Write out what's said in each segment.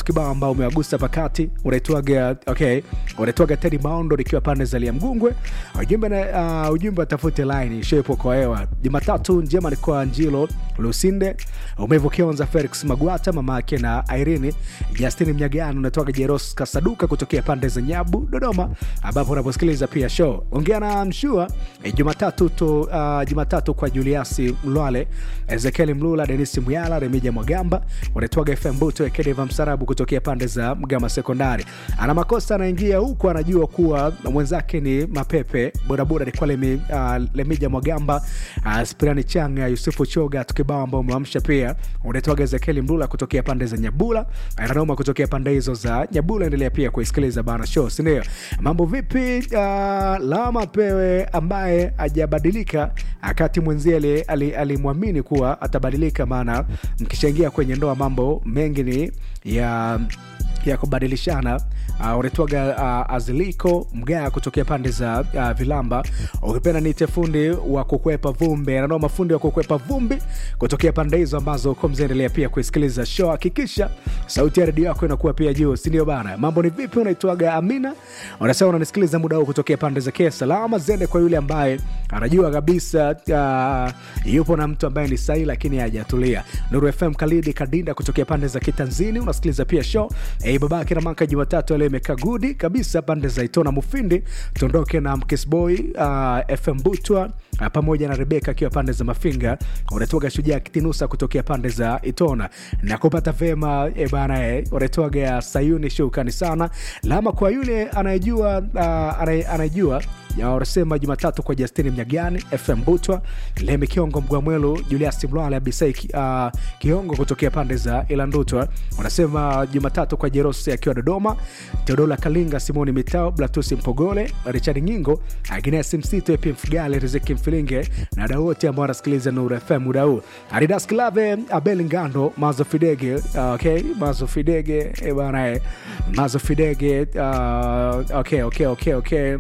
kibao ambao umewagusa pakati unaitwaga okay unaitwaga tedi maondo nikiwa pande za lia mgungwe ujumbe na uh, ujumbe watafute line shepo kwa hewa jumatatu njema ni kwa njilo lusinde umevokionza felix magwata mama yake na irene justin mnyagano unatoka jeros kasaduka kutokea pande za nyabu dodoma ambapo unaposikiliza pia show ongea na mshua eh, jumatatu to, uh, jumatatu kwa juliasi mlwale ezekieli mlula denis muyala remija mwagamba unatoaga fm buto ekedeva msarabu kutokea pande za mgama sekondari ana makosa anaingia huku anajua kuwa mwenzake ni mapepe bodaboda ni kwa lemi, uh, lemija mwagamba uh, spirani changa yusufu choga tukibao ambao umewamsha pia unatoaga ezekieli mlula kutokea pande za nyabula ananoma kutokea pande hizo za nyabula endelea pia kuisikiliza bana show sindio mambo vipi uh, lama pewe ambaye ajabadilika akati mwenzie alimwamini ali kuwa atabadilika maana mkishaingia kwenye ndoa mambo mengi ni ya ya kubadilishana uh, unaitwaga uh, aziliko mgaa kutokea pande za uh, vilamba ukipenda niite fundi wa kukwepa vumbi ananao mafundi wa kukwepa vumbi kutokea pande hizo ambazo uko mzaendelea pia kuisikiliza show hakikisha sauti ya redio yako inakuwa pia juu sindio bana mambo ni vipi unaitwaga amina unasema unanisikiliza muda huu kutokea pande za kia salama zende kwa yule ambaye anajua kabisa uh, yupo na mtu ambaye ni sahi lakini hajatulia nuru fm kalidi kadinda kutokea pande za kitanzini unasikiliza pia show hey, babake na maka jumatatu leo imekaa gudi kabisa pande za itona mufindi tuondoke na mkisboy uh, fm butwa uh, pamoja na rebeka akiwa pande za mafinga unatoga shujaa kitinusa kutokea pande za itona na kupata vema e bana e, unatoga sayuni shukani sana lama kwa yule anayejua uh, anayejua wanasema jumatatu kwa justini mnyagani fm butwa lemi kiongo mgwamwelu julias mlwale abisai uh, kiongo kutokea pande za ilandutwa wanasema jumatatu kwa jerosi akiwa dodoma teodola kalinga simoni mitao blatusi mpogole richard nyingo agnes msito epi mfugale riziki mfilinge na wadau wote ambao wanasikiliza nur fm muda huu aridas klave abel ngando mazo fidege uh, okay mazo fidege eh, bana eh, mazo fidege uh, okay okay okay okay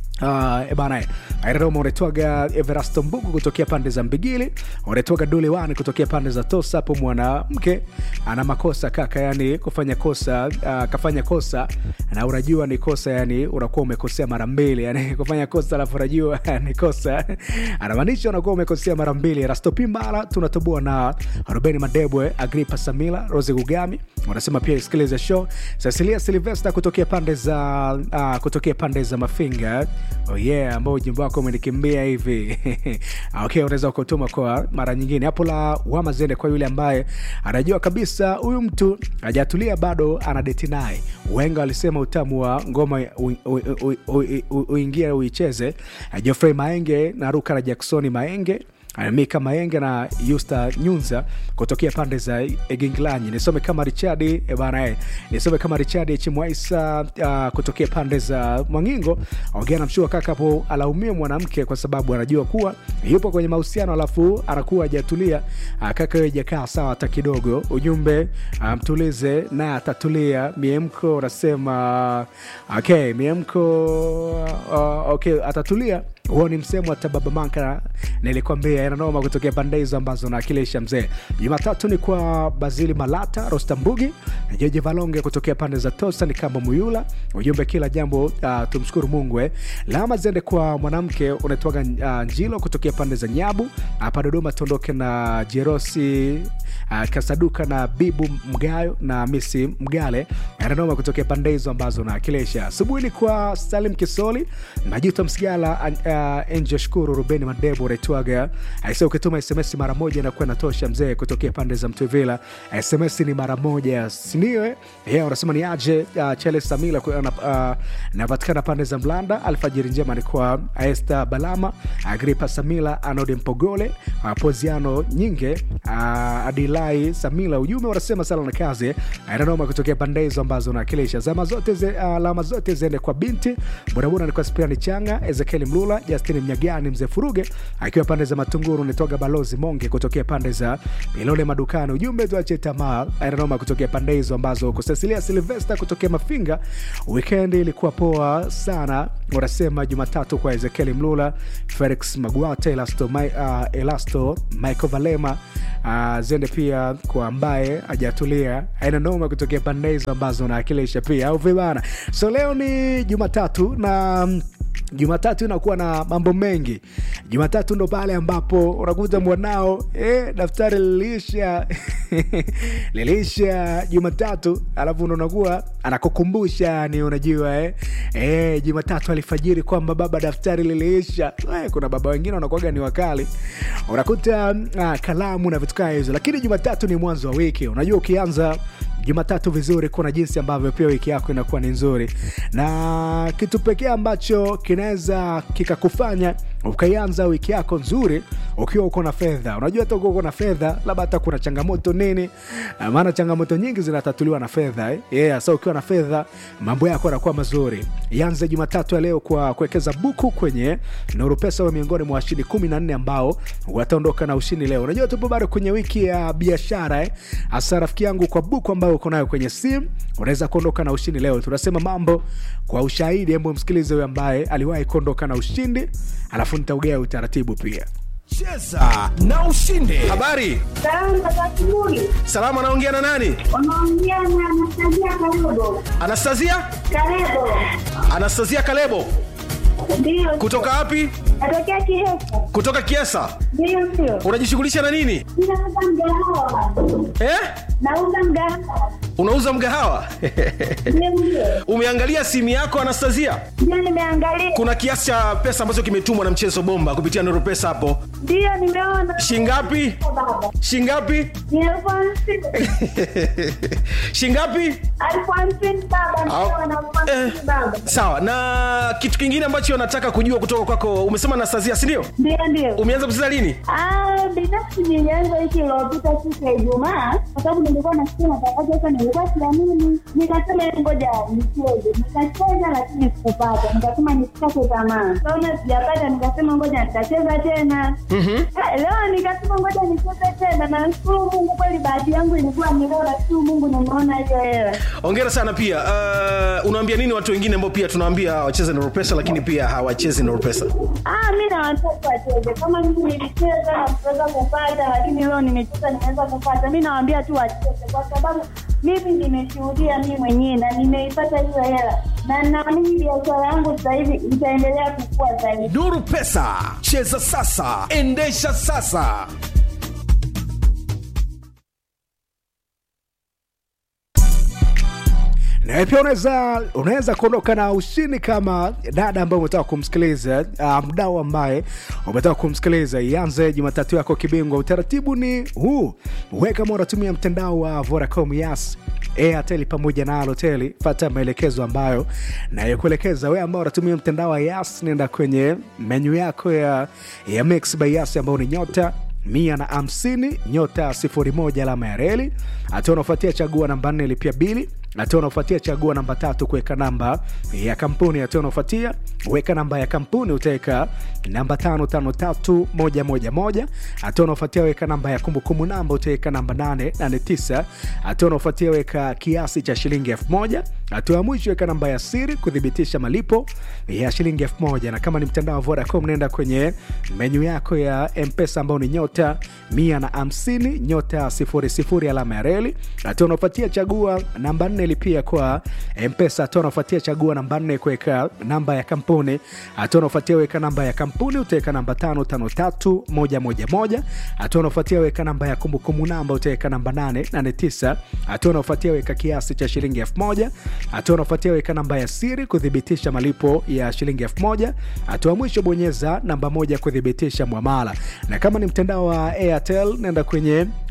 Uh, bana airaroma unaitwaga everasto mbugu kutokea pande za mbigili unaitwaga dulewani kutokea pande za tosa hapo mwanamke ana makosa kaka yani kufanya kosa uh, kafanya kosa na unajua ni kosa yani unakuwa umekosea mara mbili yani kufanya kosa alafu unajua ni kosa anamaanisha unakuwa umekosea mara mbili rastopimbala tunatoboa na rubeni madebwe agripa samila rose gugami wanasema pia isikilize show cecilia silvesta kutokea pande za uh, kutokea pande za mafinga oh yeah ambao ujimbo wako umenikimbia hivi okay unaweza ukatuma kwa mara nyingine hapo la wamazende kwa yule ambaye anajua kabisa huyu mtu hajatulia bado anadeti naye wenga walisema utamu wa ngoma uingie uicheze jofrey maenge na ruka na jacksoni maenge mika maenge na yusta nyunza kutokea pande za eginglanyi nisome kama richadi bana nisome kama richadi chimwaisa uh, kutokea pande za mwangingo ongea namshua kaka hapo alaumia mwanamke kwa sababu anajua kuwa yupo kwenye mahusiano alafu anakuwa ajatulia uh, kaka wewe jakaa sawa hata kidogo ujumbe uh, mtulize naye atatulia miemko unasema okay miemko uh, okay atatulia huo ni msemo hata baba manka nilikwambia yananoma kutokea pande hizo ambazo naakilisha mzee jumatatu ni kwa bazili malata rostambugi jeje valonge kutokea pande za tosa ni kamba muyula ujumbe kila jambo uh, tumshukuru mungu eh. lama zende kwa mwanamke unaitwaga uh, njilo kutokea pande za nyabu hapa dodoma tuondoke na jerosi uh, kasaduka na bibu mgayo na misi mgale yananoma kutokea pande hizo ambazo naakilisha asubuhi ni kwa salim kisoli majuto msigala uh, Angel Shukuru, Rubeni Madebo unaitwaga aise, ukituma SMS mara moja inakuwa inatosha mzee, kutokea pande za Mtwivila. SMS ni mara moja, sindio? Yeah, unasema ni aje? Uh, Chele Samila napatikana uh, pande za Mlanda. Alfajiri njema ni kwa Esther Balama, Agripa Samila, Anode Mpogole, uh, Poziano Nyinge, uh, Adilai Samila. Ujumbe unasema sala na kazi nanoma kutokea pande hizo ambazo unawakilisha. Zama zote ze, uh, alama zote ziende kwa binti bodaboda, ni kwa Spiani Changa, Ezekieli Mlula Justin Mnyagani, mzee Furuge akiwa pande za Matunguru, nitoga balozi Monge kutokea pande za Ilole madukani. Ujumbe tuache tamaa, Aeronoma kutokea pande hizo ambazo uko. Cecilia Silvesta kutokea Mafinga, weekend ilikuwa poa sana, wanasema Jumatatu kwa Ezekiel Mlula, Felix Magwate, Elasto, uh, Elasto Michael Valema uh, zende pia kwa ambaye hajatulia aina noma kutokea pande hizo ambazo naakilisha pia au vibana. So leo ni Jumatatu na mm, Jumatatu inakuwa na mambo mengi. Jumatatu ndo pale ambapo unakuta mwanao eh, daftari liliisha liliisha Jumatatu, alafu ndo unakuwa anakukumbusha yani, unajua eh, eh, Jumatatu alifajiri kwamba baba, daftari liliisha. Eh, kuna baba wengine wanakuwaga ni wakali, unakuta ah, kalamu na vitu kama hizo, lakini Jumatatu ni mwanzo wa wiki. Unajua ukianza Jumatatu vizuri, kuna jinsi ambavyo pia wiki yako inakuwa ni nzuri, na kitu pekee ambacho kinaweza kikakufanya ukaianza wiki yako nzuri ukiwa uko na fedha. Unajua hata ukiwa uko na fedha, labda hata kuna changamoto nini, Ah, maana changamoto nyingi zinatatuliwa na fedha eh? Yeah, so ukiwa na fedha mambo yako yanakuwa mazuri. Ianze Jumatatu ya leo kwa kuwekeza buku kwenye Nuru Pesa wa miongoni mwa washindi kumi na nne ambao wataondoka na ushindi leo. Unajua tupo bado kwenye wiki ya biashara eh? Hasa rafiki yangu, kwa buku ambayo uko nayo kwenye simu unaweza kuondoka na ushindi leo. Tunasema mambo kwa ushahidi, hebu msikilize huyo ambaye aliwahi kuondoka na ushindi, alafu nitaugea utaratibu pia. Cheza na ushinde. Habari, Salamu za asubuhi. salama. Anaongea na nani? Unaongea na Anastasia Kalebo. Anastasia, Kalebo. Anastasia Kalebo. Ndio. Kutoka wapi? Natokea Kihesa. Kutoka Kiesa. Ndio ndio. Unajishughulisha na nini Ninauza mgahawa. eh? Nauza mgahawa. Unauza mgahawa? Ndio ndio. Umeangalia simu yako Anastasia? Ndio nimeangalia. Kuna kiasi cha pesa ambacho kimetumwa na mchezo bomba kupitia Nuru Pesa hapo, Ndio nimeona. shingapi? Baba. Shingapi? Ni elfu hamsini. shingapi? Elfu hamsini baba. Ndio Au- na elfu hamsini Eh. baba. Sawa. Na kitu kingine ambacho nataka kujua kutoka kwako, umesema Anastasia, si ndio? Ndio ndio. Umeanza kucheza lini? Ah, binafsi nilianza wiki iliyopita siku ya Ijumaa kwa sababu nilikuwa nasikia matangazo sasa, nilikuwa siamini, nikasema ngoja nicheze. Nikacheza lakini sikupata, nikasema nisikate tamaa. Kaona sijapata, nikasema ngoja nitacheza tena. Ah, Leo nikasema ngoja nicheze tena, na nashukuru Mungu, kweli bahati yangu ilikuwa ni leo, nashukuru Mungu nimeona hiyo hela. Hongera sana pia. Uh, unawaambia nini watu wengine ambao pia tunawaambia wacheze Nuru Pesa lakini pia hawachezi Nuru Pesa? Ah, mi na watoto wacheze kama mimi nilicheza na kuweza kupata, lakini leo nimecheza nimeweza kupata. Mi nawaambia tu wacheze, kwa sababu mimi nimeshuhudia mi mwenyewe na nimeipata hiyo hela, na naamini biashara yangu sasa hivi itaendelea kukua zaidi. Nuru Pesa, cheza sasa, endesha sasa. na pia unaweza unaweza kuondoka na ushindi kama dada ambaye umetaka kumsikiliza uh, mdau ambaye umetaka kumsikiliza ianze jumatatu yako kibingwa utaratibu ni huu we kama unatumia mtandao wa vodacom yas airtel pamoja na aloteli fata maelekezo ambayo nayokuelekeza we ambao unatumia mtandao wa yas nenda kwenye menyu yako ya, ya mix by yas ambao ni nyota mia na hamsini nyota sifuri moja alama ya reli hatua unaofuatia chagua namba nne lipia bili hatua unaofuatia chagua namba tatu kuweka namba ya kampuni hatua unaofuatia weka namba ya kampuni utaweka namba tano tano tatu moja moja moja hatua unaofuatia weka namba ya kumbukumbu namba utaweka namba nane nane tisa hatua unaofuatia weka kiasi cha shilingi elfu moja hatua ya mwisho weka namba ya siri kuthibitisha malipo ya shilingi elfu moja na kama ni mtandao wa vodacom nenda kwenye menyu yako ya mpesa ambao ni nyota mia na hamsini nyota sifuri sifuri alama ya reli hatua unaofuatia chagua namba nne lipia kwa mpesa hatua unaofuatia chagua namba nne kuweka namba ya kampuni hatua unaofuatia weka namba ya kampuni utaweka namba tano tano tatu moja moja moja hatua unaofuatia weka namba ya kumbukumbu namba utaweka namba nane nane tisa hatua unaofuatia weka kiasi cha shilingi elfu moja hatua unaofuatia weka namba ya siri kuthibitisha malipo ya shilingi elfu moja hatua mwisho bonyeza namba moja kuthibitisha mwamala na kama ni mtandao wa airtel nenda kwenye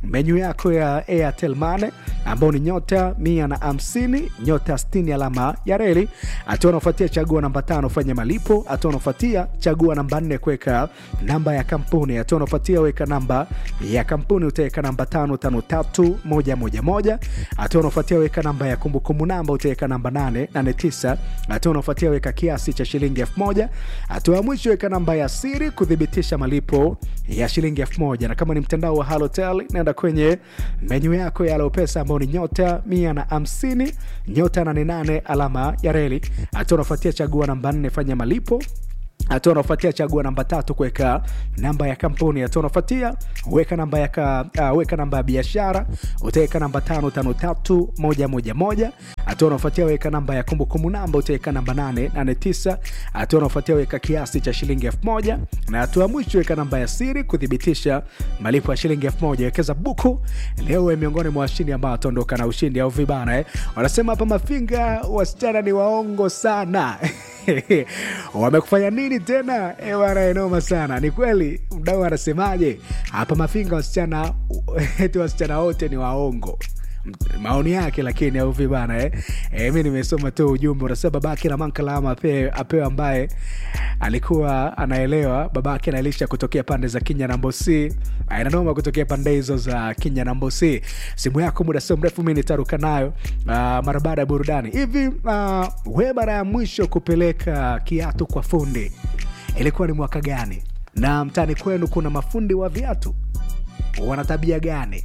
menyu yako ya airtel mane ambao ni nyota mia na hamsini nyota 60 alama ya reli hatua unaofuatia chagua namba tano fanya malipo hatua unaofuatia chagua namba nne kuweka namba ya kampuni hatua unaofuatia weka namba ya kampuni utaweka namba tano tano tatu moja moja moja hatua unaofuatia weka namba ya kumbukumbu namba utaweka namba nane nane tisa hatua unaofuatia weka kiasi cha shilingi elfu moja hatua ya mwisho weka namba ya siri kuthibitisha malipo ya shilingi elfu moja na kama ni mtandao wa halotel naenda kwenye menyu yako ya alopesa ambao ni nyota mia na hamsini nyota 88 alama ya reli hatua unafuatia chagua namba nne fanya malipo hatua unaofuatia chagua namba tatu kuweka namba ya kampuni hatua unaofuatia weka namba ya ka, uh, weka namba ya biashara utaweka namba tano tano tatu moja moja moja hatua unaofuatia weka namba ya kumbukumbu namba utaweka namba nane nane tisa hatua unaofuatia weka kiasi cha shilingi elfu moja na hatua ya mwisho weka namba ya siri kuthibitisha malipo ya shilingi elfu moja wekeza buku leo we miongoni mwa washindi ambao wataondoka na ushindi au vibana eh. wanasema hapa mafinga wasichana ni waongo sana wamekufanya nini tena Eh, bwana enoma sana ni kweli mdau anasemaje hapa mafinga wasichana eti wasichana wote ni waongo maoni yake lakini au vibana eh? E, mi nimesoma tu ujumbe unasema babake na mankalama apewe, apewe ambaye alikuwa anaelewa babake anailisha kutokea pande za kinya na mbosi inanoma kutokea pande hizo za kinya na mbosi simu yako muda sio mrefu mi nitaruka nayo uh, mara baada ya burudani hivi uh, we mara ya mwisho kupeleka kiatu kwa fundi ilikuwa ni mwaka gani na mtani kwenu kuna mafundi wa viatu wana tabia gani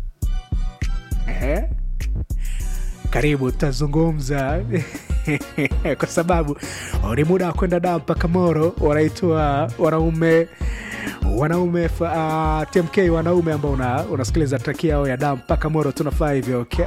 eh? karibu tutazungumza kwa sababu ni muda wa kwenda daa mpaka moro wanaitwa wanaume wanaume uh, tmk wanaume ambao una, unasikiliza traki yao ya daa mpaka moro tunafaa hivyo okay?